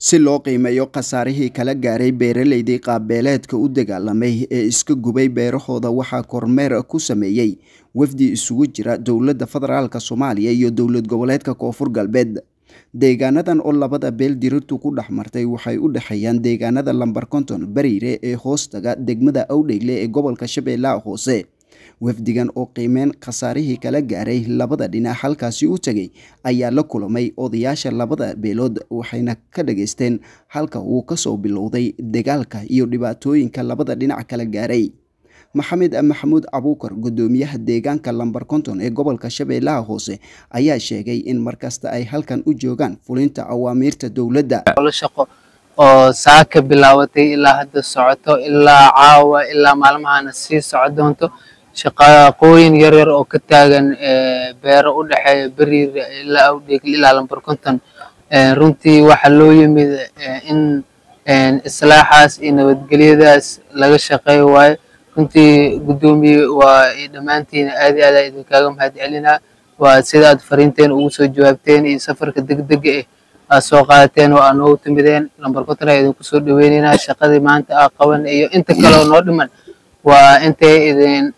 si loo qiimeeyo khasaarihii kala gaaray beeraleydii qaabbeeleedka u dagaalamay ee iska gubay beerahooda waxaa kormeer ku sameeyey wafdi isugu jira dowladda federaalk soomaaliya iyo dowlad goboleedka koonfur galbeed deegaanadan oo labada beel dirirtu ku dhex martay waxay u dhexeeyaan deegaanada lambar konton bariire ee hoostaga degmada awdheyle ee gobolka shabeellaha hoose wafdigan oo qiimeyn khasaarihii kala gaaray labada dhinac halkaasi u tegay ayaa la kulamay odayaasha labada beelood waxayna ka dhageysteen halka uu kasoo bilowday dagaalka iyo dhibaatooyinka labada dhinac kala gaaray maxamed maxamuud abuukar gudoomiyaha deegaanka lambar konton ee gobolka shabeellaha hoose ayaa sheegay in markasta ay halkan u joogaan fulinta awaamiirta dowladda shaqo oo saaka bilaabatay ilaa hadda socoto ilaa caawa ilaa maalmahana sii soco doonto shaqaqooyin yaryar oo ka taagan beero u dhexeeya beriir ilaa awdheegl ilaa lambar konton runtii waxaa loo yimid in islaaxaas iyo nabadgelyadaas laga shaqeeyo waayo runtii guddoomiye waa dhammaantiin aad iyo aad aa idinkaaga mahad celinaa waa sida aad fariinteen ugu soo jawaabteen iyo safarka degdega eh aad soo qaadateen oo aad noogu timideen lambar konton aa idinku soo dhaweyneynaa shaqadii maanta aa qaban iyo inta kaleo noo dhiman waa intay idin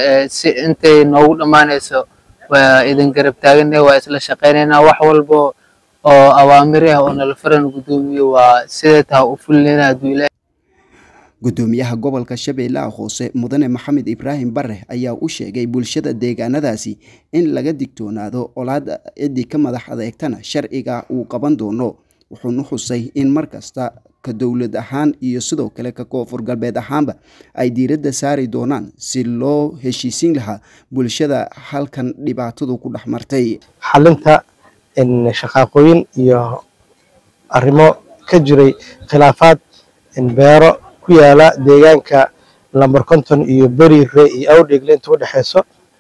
intay noogu dhammaanayso waa idin garab taagana waa isla shaqaynaynaa wax walba oo awaamir ah oo nala faran guddoomiye waa sidee taha u fulinayna hadduu ilaahay gudoomiyaha gobolka shabeellaha hoose mudane maxamed ibraahim bare ayaa u sheegay bulshada deegaanadaasi in laga digtoonaado olaad ciddii ka madax adeegtana sharciga uu qaban doono wuxuuna xusay in markasta ka dowlad ahaan iyo sidoo kale ka koonfur galbeed ahaanba ay diiradda saari doonaan si loo heshiisiin lahaa bulshada halkan dhibaatadu ku dhex martay xalinta shaqaaqooyin iyo arrimo ka jiray khilaafaad beero ku yaala deegaanka lambar konton iyo beriire iyo awdheegle inta u dhexeyso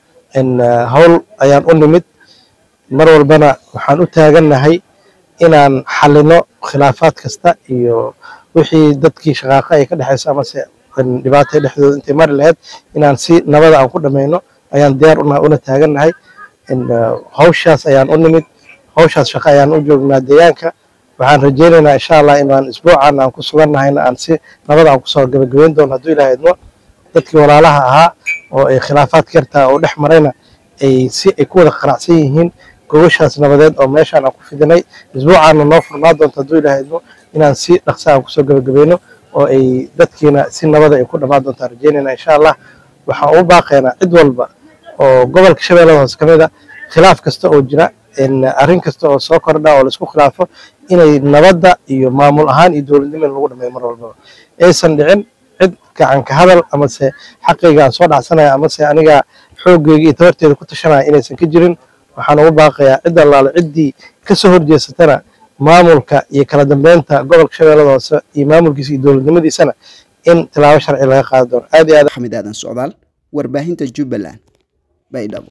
howl ayaan u nimid mar walbana waxaan u taagannahay inaan xalino khilaafaad kasta iyo wixii dadkii shaqaaqa ay ka dhexeyso amase dhibaata dhexdooda intay mari lahayd inaan si nabada aan ku dhamayno ayaan diyaar una taagannahay hawshaas ayaan u nimid hawshaas shaqo ayaan u joognaa deegaanka waxaan rajeynaynaa insha allah inaan isbuucan aan ku sugannahayna aan si nabada aan kusoo gabagabeyn doono hadduu ilaah idmo dadkii walaalaha ahaa oo ay khilaafaad yartaa oo dhex marayna ay si ay ku wada qanacsan yihiin gogoshaas nabadeed oo meeshaan aan ku fidinay isbuucaana noo furnaa doonto hadduu ilaah idmo inaan si dhaqsa aan kusoo gabagabayno oo ay dadkiina si nabada ay ku dhammaan doontaan rajeynayna insha allah waxaan u baaqaynaa cid walba oo gobolka shabeellada hoose ka mid a khilaaf kasta oo jira arrin kasta oo soo kordha oo laisku khilaafo inay nabadda iyo maamul ahaan iyo dowladnimo in lagu dhameeyo mar walbaba aysan dhicin cid gacan ka hadal amase xaqayga aan soo dhacsanaya amase aniga xooggeyga iyo tabarteeda ku tashanaya inaysan ka jirin waxaan ugu baaqayaa cid allaale ciddii kasoo horjeesatana maamulka iyo kala dambeynta gobolka shabeellada hoose iyo maamulkiisa iyo dowladnimadiisana in tilaabo sharci laga qaadi doono aad iyo aad axmed aadan socdaal warbaahinta jubbaland baydhabo